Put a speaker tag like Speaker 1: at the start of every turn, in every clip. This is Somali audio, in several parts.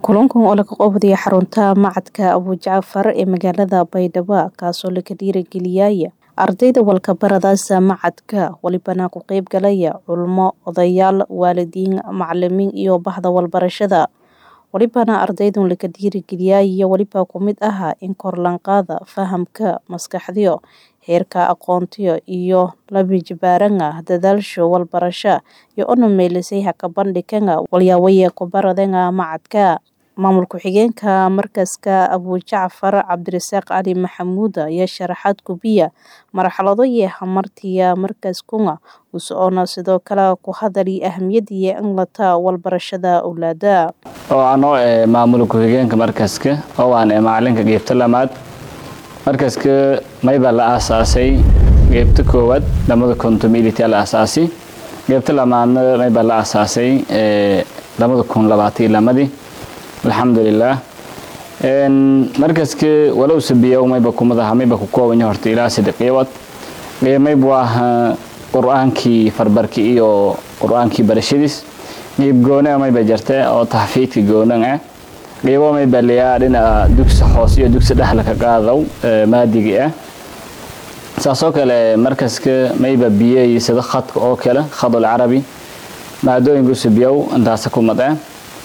Speaker 1: kulankan oo laga qabanayo xarunta macadka abujacfar ee magaalada baydhabo kaasoo laga dhiirigeliyaya ardayda walkabaradaasa macadka walibana ku qeyb galaya culmo odayaal waalidiin macalimiin iyo bahda walbarashada walibana ardaydan laga dhiirigeliyaya waliba kumid aha in korlanqaada fahamka maskaxdiyo heerka aqoontiyo iyo labijibaaranga dadaalsho walbarasha iyo ona meelisay haka bandhiganga walyaawaye kubaradanga macadka maamul ku-xigeenka markaska abujacfar cabdirasaaq cali maxamuud ayaa sharaxaad gubiya marxalado iyo hamartiya markaskunga usoona sidoo kale ku hadali ahamiyadiiyo in lata walbarashada owlaada
Speaker 2: oo anoo e maamul ku-xigeenka markaska oo aan e macalinka geebta lamaad markaska mayba la aasaasay geebta koowaad lamada kontomilita la aasaasay geebta lamaadna mayba la aasaasay lamada kun labaatan iyo lamadii alxamdulilah markaska walow sabiya mayba kumadaha mayba ku koobanya horta ilaa saddex qiibad qiimayb waa qur-aankii farbarki iyo qur-aankii barashadiis qiib goona mayba jirta oo taxfiidka goonan ah qiibo mayba liyaa dhinaca dugsi hoos iyo dugsi dhexla ka qaadaw maadigi ah saasoo kale markaska mayba biyey sida khadka oo kale khadul carabi maadooyinka usabiyow intaasa kumad ah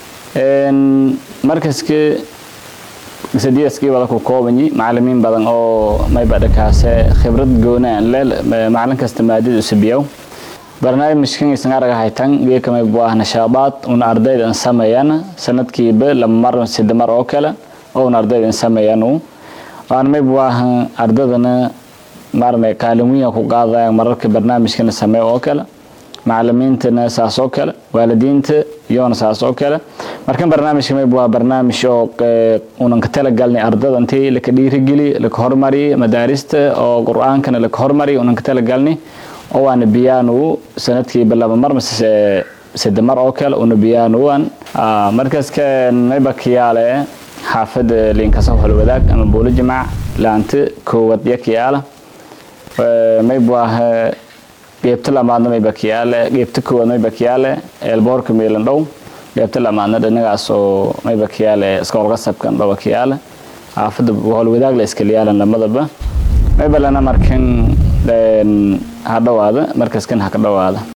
Speaker 2: markaska sadiidaskii wada ku koobanyi macalimiin badan oo mayba dhakaase khibrad goonaan le macalin kasta maadada usabiyow barnaamijkan isan araga haytan geeka maybu ah nashaadaad una ardayda in sameeyaan sanadkiiba laba mar sida mar oo kale oo una ardayda in sameeyaan waan maybu ah ardadana maarne kaalin weyn ku qaadayaan mararka barnaamijkana sameeyo oo kale macalimiintana saas oo kale waalidiinta iyoona saas oo kale markan barnaamijka mayb waa barnaamij oo unan ka talagalnay ardada intii laka dhiirigeli laka hormariy madaarista oo qur-aankana laka hormariy unan ka talagalnay oo waana biyaanu sanadkiiba laba mar mase sade mar oo kale una biyaanuwan markaska mayba kiyaale xaafada liinkasa holwadaag ama buulo jimaac laanta koowad iyo kiyaala mayb waa geebta lamaadna mayba kiyaale geebta koowaad mayba kiyaale eelboorka meelan dhow geebta lamaadna dhanagaas oo mayba kiyaale iskoolqasabkan dhaba kiyaale xaafada howlwadaag la iskaliyaalan lamadaba mayba lana markan ha dhawaada markaskan ha ka dhawaada